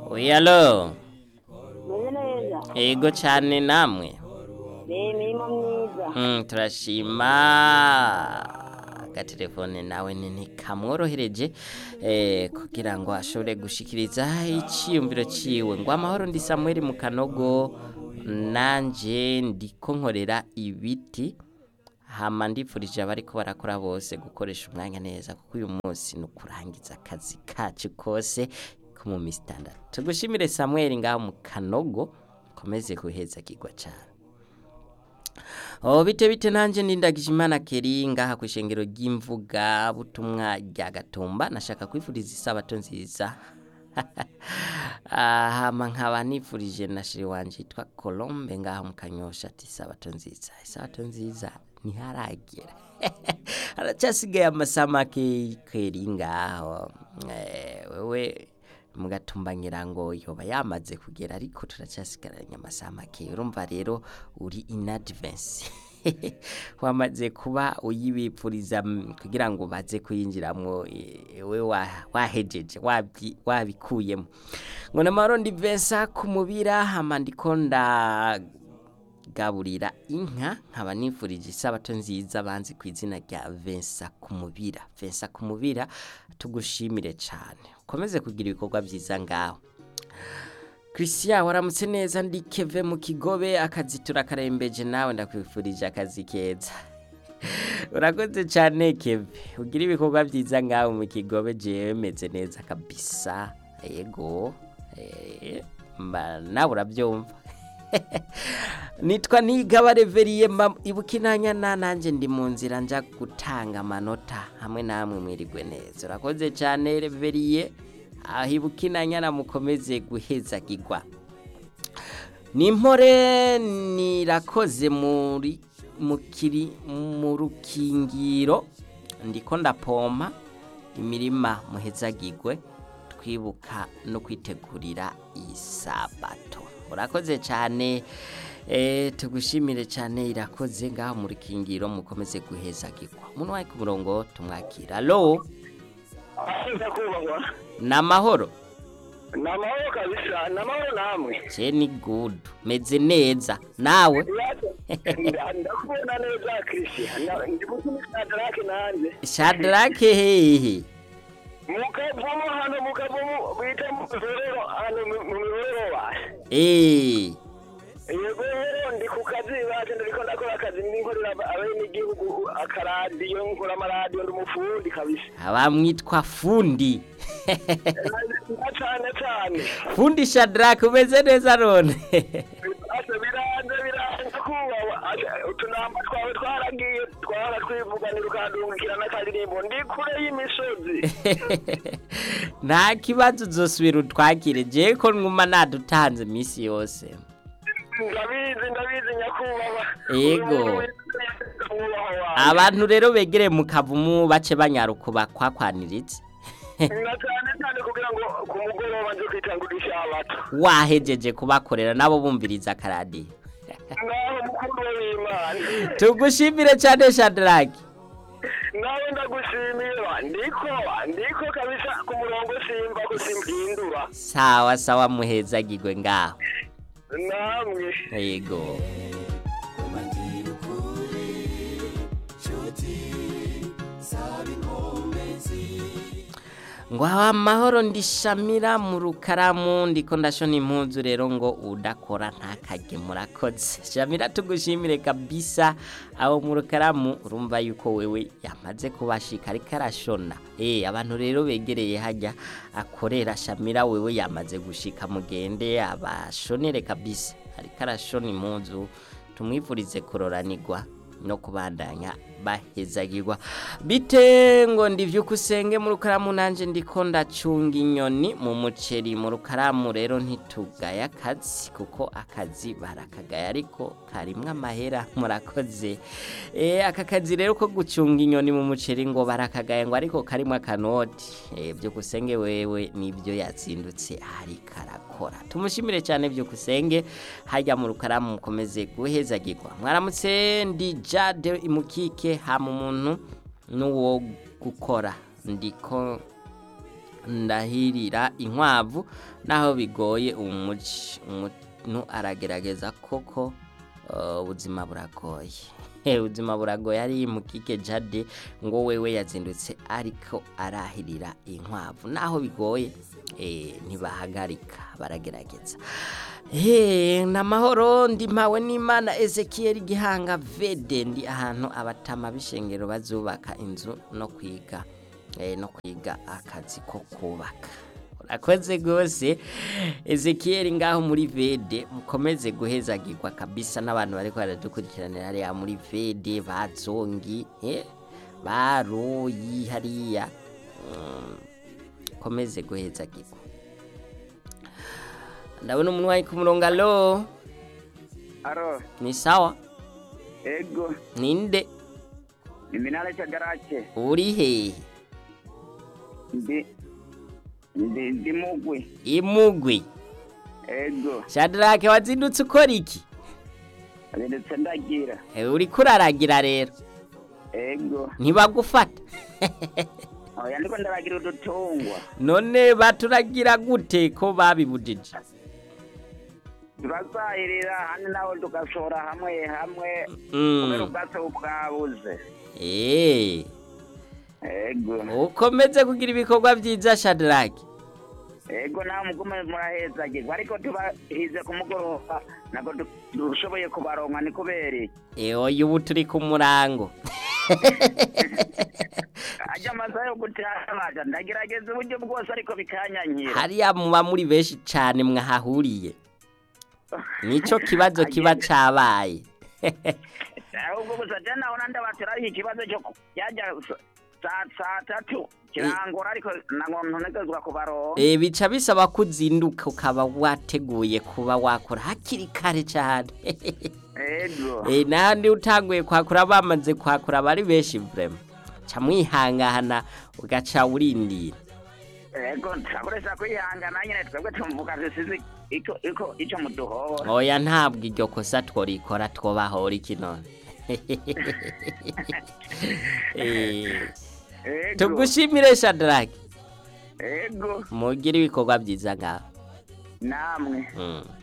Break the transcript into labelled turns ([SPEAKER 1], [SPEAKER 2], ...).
[SPEAKER 1] Uyalo,
[SPEAKER 2] meze neza
[SPEAKER 1] ego cyane namwe.
[SPEAKER 2] ni imirimo myiza
[SPEAKER 1] Mm, turashima agatelefone nawe ni kamworohereje eh, kugira ngo ashobore gushikiriza icyiyumviro ciwe ngo amahoro ndi Samuel mu kanogo nanje ndiko nkorera ibiti hama ndifurije abariko barakora bose gukoresha umwanya neza kuko uyu munsi ni ukurangiza akazi kacu kose ko mu minsi itandatu tugushimire Samuel ngaho mu kanogo komeze kuheza kigwa cyane Oh bite bite nanje ndindagije imana keri ngaha kwishengero ry'imvuga butumwa rya gatumba nashaka kwifuriza isabato nziza hama nkaba nifurije na shiri wanje yitwa Colombe ngaha mu kanyosha ati isabato nziza isabato nziza ntiharagera haracyasigaye amasamake keri ngaho eh, wewe mugatumba ngira ngo yoba yamaze kugera ariko turacyasigaranye amasaha make urumva rero uri in advance wamaze kuba uyibipfuriza mm, kugira ngo baze kuyinjiramwo eh, we wa- wahejeje wabyi- wabikuyemo ngo namahoro ndi Vincent ku mubira hama ndiko ndagaburira inka nkaba nifurije isabato nziza banzi ku izina rya Vincent ku mubira Vincent ku mubira tugushimire cyane ukomeze kugira ibikorwa byiza ngaho Christian waramutse neza ndi Keve mu kigobe akazi turakarembeje nawe ndakwifurije akazi keza urakoze cyane Keve ugira ibikorwa byiza ngaho mu kigobe jewe meze neza kabisa yego eh, mba nawe urabyumva nitwa nigaba reveriye mba ibuka inanyana nanjye ndi mu nzira njya gutanga amanota hamwe namwe mwirigwe neza urakoze cyane reveriye aho ibuka inanyana mukomeze guhezagirwa nimpore nirakoze muri mukiri mu rukingiro ndiko ndapompa imirima muhezagirwe twibuka no kwitegurira isabato murakoze cyane eh, tugushimire cyane irakoze ngaho mu rukingiro mukomeze guhezagirwa umuntu wawe ku murongo tumwakira alo
[SPEAKER 3] Aza kubahwa
[SPEAKER 1] ni amahoro
[SPEAKER 3] ni amahoro kabisa ni amahoro namwe
[SPEAKER 1] je ni good meze neza nawe
[SPEAKER 3] ndakubona neza christian ndi gutuma sadarake nanjye
[SPEAKER 1] shadrake hehe
[SPEAKER 3] mukavumo hano mukavumo bita mu mihorero hano mu mu mihorero waje
[SPEAKER 1] Eh,
[SPEAKER 3] yego rero ndi ku kazi baje ndariko ndakora akazi ninkorera abenegihugu akaradiyo nkora amaradiyo ndi umufundi kabisa
[SPEAKER 1] abamwitwa fundi
[SPEAKER 3] na cane cane
[SPEAKER 1] fundi shadrake umeze neza none
[SPEAKER 3] ase biranze biranze kubawa Ase, utunamba twawe twaragiye twara twivuganira ukadungikira n'akaririmbo ndi kure y'imisozi
[SPEAKER 1] nta kibazo uzosubira utwakire jewe ko nwuma nadutanze iminsi yose
[SPEAKER 3] ndabizi ndabizi nyakubahwa
[SPEAKER 1] Yego.
[SPEAKER 3] mwubaho wawe
[SPEAKER 1] abantu rero begereye mu kavumu bace banyaruka bakwakwaniritse
[SPEAKER 3] na cyane cyane kugira ngo ku mugoroba nje kwitangurisha abato
[SPEAKER 1] wahejeje kubakorera nabo bumviriza akaradiyo
[SPEAKER 3] naho mukuru w'imana
[SPEAKER 1] tugushimire cyane shadrake
[SPEAKER 3] nawe ndagushimira ndiko ndiko kabisa ku murongo simba ko simpindura
[SPEAKER 1] sawa sawa muhezagirwe ngaho
[SPEAKER 3] namwe
[SPEAKER 1] yego ngo aho amahoro ndishamira mu rukaramu ndiko ndashona impunzu rero ngo udakora ntakage murakoze shamira tugushimire kabisa aho mu rukaramu urumva yuko wewe yamaze kubashika ariko arashona eh abantu rero begereye hajya akorera shamira wewe yamaze gushika mugende abashonere kabisa ariko arashona impunzu tumwifurize kuroranirwa no kubandanya bahezagirwa bite ngo ndivyuka usenge mu rukaramu nanje ndiko ndacunga inyoni mu muceri mu rukaramu rero ntitugaya akazi kuko akazi barakagaya ariko karimwo amahera murakoze e, aka kazi rero ko gucunga inyoni mu muceri ngo barakagaya ngo ariko karimwo akanoti e, vyukusenge wewe nibyo yazindutse ariko arakora tumushimire cyane vyukusenge hajya mu rukaramu mukomeze guhezagirwa mwaramutse ndi jade imukike hama umuntu n'uwo gukora ndiko ndahirira inkwavu naho bigoye umuci umuntu aragerageza koko uh, ubuzima buragoye ubuzima buragoye ari mukike jade ngo wewe yazindutse ariko arahirira inkwavu naho bigoye eh, ntibahagarika baragerageza Eh, namahoro ndi mpawe n'imana ezekiel gihanga vede ndi ahantu abatama b'ishengero bazubaka inzu no kwiga eh, no kwiga akazi ko kubaka urakoze rwose ezekiel ngaho muri vede mukomeze guhezagirwa kabisa n'abantu bariko baradukurikiranira hariya muri vede bazongi eh, baroyi hariya mm, komeze guhezagirwa ndabona umuntu wari ku murongo alo
[SPEAKER 3] aro
[SPEAKER 1] ni sawa
[SPEAKER 3] ego
[SPEAKER 1] ninde
[SPEAKER 3] iminara cy'agarake
[SPEAKER 1] uri hehe
[SPEAKER 3] ndi ndi ndi mugwi
[SPEAKER 1] imugwi
[SPEAKER 3] ego
[SPEAKER 1] shadrake wazindutse ukora iki
[SPEAKER 3] ndetse ndagira
[SPEAKER 1] Eh, uriko uraragira rero
[SPEAKER 3] ego
[SPEAKER 1] ntibagufata
[SPEAKER 3] oya ndiko ndaragira udutungwa
[SPEAKER 1] none baturagira gute ko babibujije
[SPEAKER 3] turazahirira hano nawe tugashora hamwe hamwe kubera
[SPEAKER 1] Mm.
[SPEAKER 3] ubwatsi bwabuze
[SPEAKER 1] Eh,
[SPEAKER 3] ego
[SPEAKER 1] ukomeze kugira ibikorwa byiza shadrake
[SPEAKER 3] ego nawe mugume murahezagirwa ariko tubahize ku mugoroba ntabwo du- dushoboye kubaronka ni kubera iki
[SPEAKER 1] Eh, oya ubu turi ku murango
[SPEAKER 3] ajya amasaha yo gutaha baja ndagerageza uburyo bwose ariko bikanyanyira
[SPEAKER 1] hariya muba muri benshi cyane mwahahuriye nico kibazo kiba cabaye
[SPEAKER 3] ahubwo gusa je nabona ndabateraho ikibazo cyo ku- yajya sa- saa saa tatu kirangora ariko ntabwo ntunegezwa kubaronka
[SPEAKER 1] Eh, bica bisaba ko uzinduka ukaba wateguye kuba wakora hakiri kare cyane
[SPEAKER 3] ego
[SPEAKER 1] Eh, nandi utanguye kwakura bamaze kwakura bari benshi vrema ca mwihangana ugaca urindira
[SPEAKER 3] ego turakoresha kwihangana nyine twebwe tumvuga dusize iko iko ico muduhora
[SPEAKER 1] oya ntabwo iryo kosa tworikora twobahora iki none Eh,
[SPEAKER 3] ego
[SPEAKER 1] tugushimire shadrake
[SPEAKER 3] ego
[SPEAKER 1] mugire ibikorwa byiza ngaho
[SPEAKER 3] namwe
[SPEAKER 1] Mm.